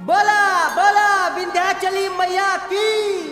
बोला बोला विंध्याचली मैया की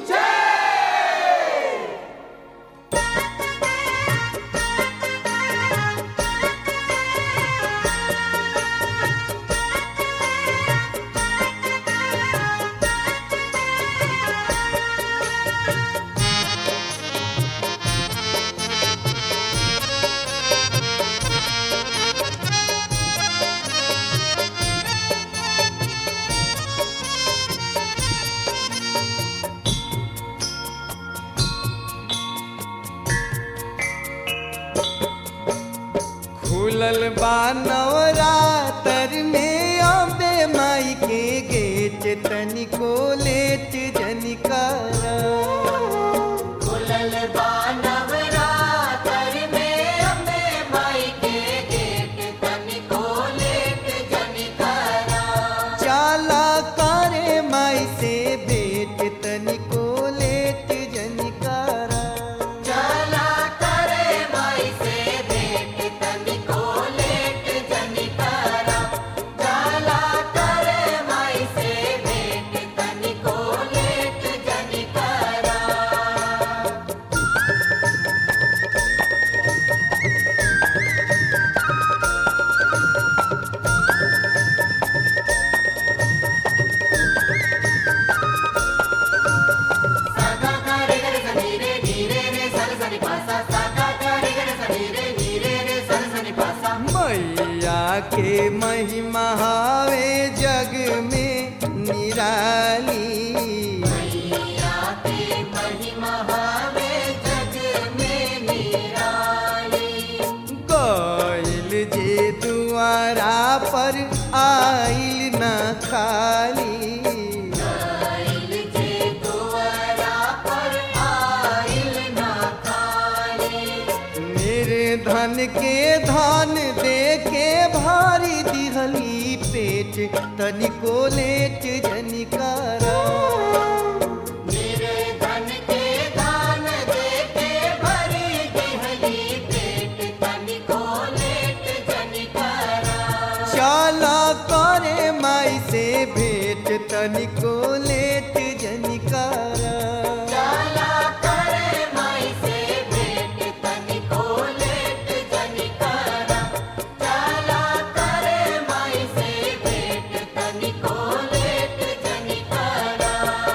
खुलल बा नवरातर में अबे माई के गेट तनिको लेट जनिकारा खुलल बा नवरातर में अम्बे माई के गेट तनिको लेट जनिकारा चाला करे माई से बेट तनिको लेट जनिकारा चला करे माई से भेंट तनिको लेट जनिकारा चला करे माई से भेंट तनिको लेट जनिकारा साका करे गरे सनीरे नीरे रे सल सनी पासा साका करे गरे सनीरे नीरे रे सल सनी पासा मैया के महिमा हावे जग में निराली मैया के महिमा हावे जग में निराली गइल जे दुआरा पर आइल न खाली आइल जे दुआरा पर आइल ना खाली मेरे धन के धन दे के भारी दिहली पेट तनिको लेट जनिकारा मेरे धन के दान दे के भरी दिहली पेट तनिको लेट जनिकारा चाला करे माई से भेट तनिको लेट जनिकारा चला करे माई से भेंट तनिको लेट जनिकारा चला करे माई से भेंट तनिको लेट जनिकारा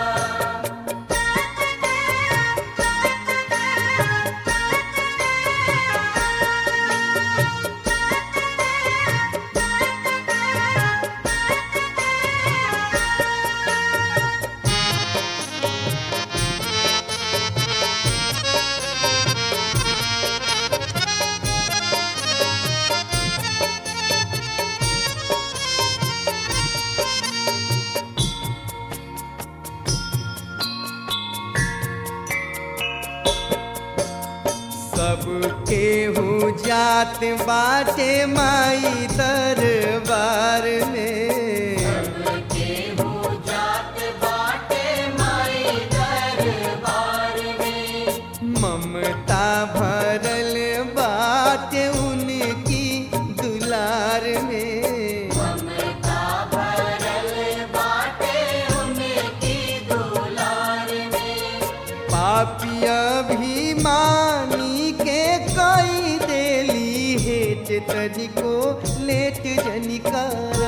सबके हो जात बाटे माई दरबार में केहू जात बाटे माई दरबार में ममता भरल बाटे उनकी दुलार में ममता भरल बाटे उनकी दुलार में पापिया भी मानी के कई देली हेट तनिको लेट जनिकारा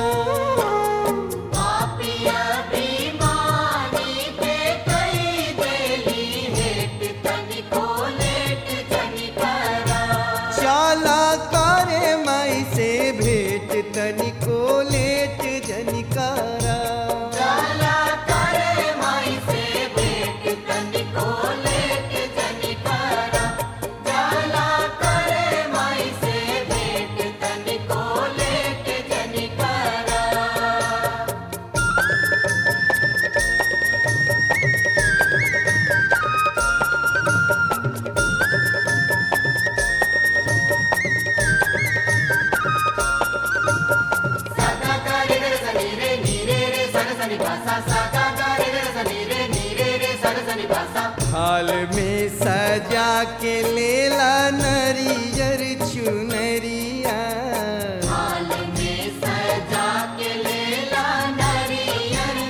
पापिया बीमारी के कई देली हेट तनिको लेट जनिकारा चाला करे माई से भेट तनिको लेट जनिकारा चला करे माई से भेंट तनिको लेट जनिकारा चला करे माई से भेंट तनिको लेट जनिकारा साका करे रे सनीरे नीरे रे सन सनी पासा साका करे रे सनीरे नीरे रे सन सनी पासा हाल में सजा के लेला नरियर चुनरिया हाल में सजा के लेला नरियर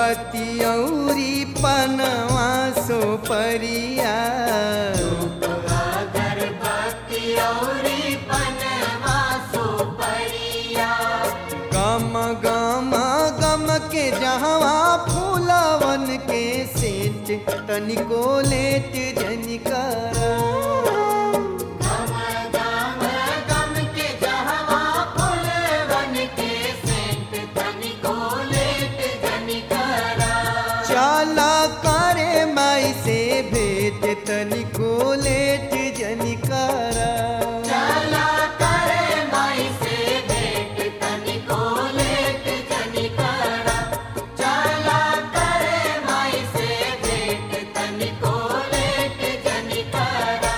अगरबत्ती औरी पनवा सो परिया अगरबत्ती औरी पनवा सुपरिया गम गम गम के जहवा फूलवन के सेंट तनिको लेट जनिकारा गम गम गम के जहवा फूलवन के सेंट तनिको लेट जनिकरा चाला करे माई से भेट तनिको लेट जनिकारा चला करे माई से भेंट तनिको लेट जनिकरा चला करे माई से भेंट तनिको लेट जनिकरा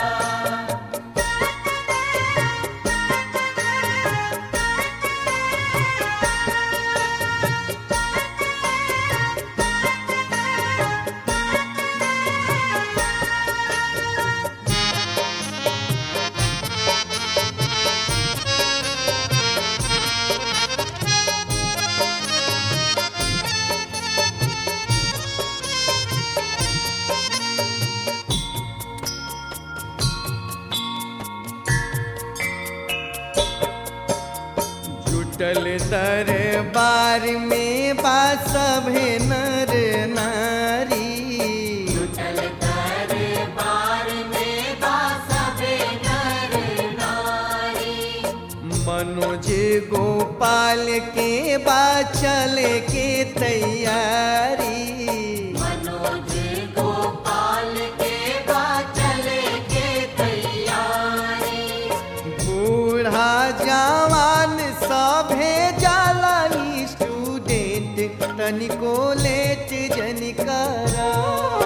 जुटल दरबार में बा सभे नर नारी चल दरबार में बासबे नर नारी मनोज गोपाल के बा चले के तैयारी मनोज गोपाल के बा चले के तैयारी बूढ़ा जवान सभे जाला स्टूडेंट तनिको लेट जनिकारा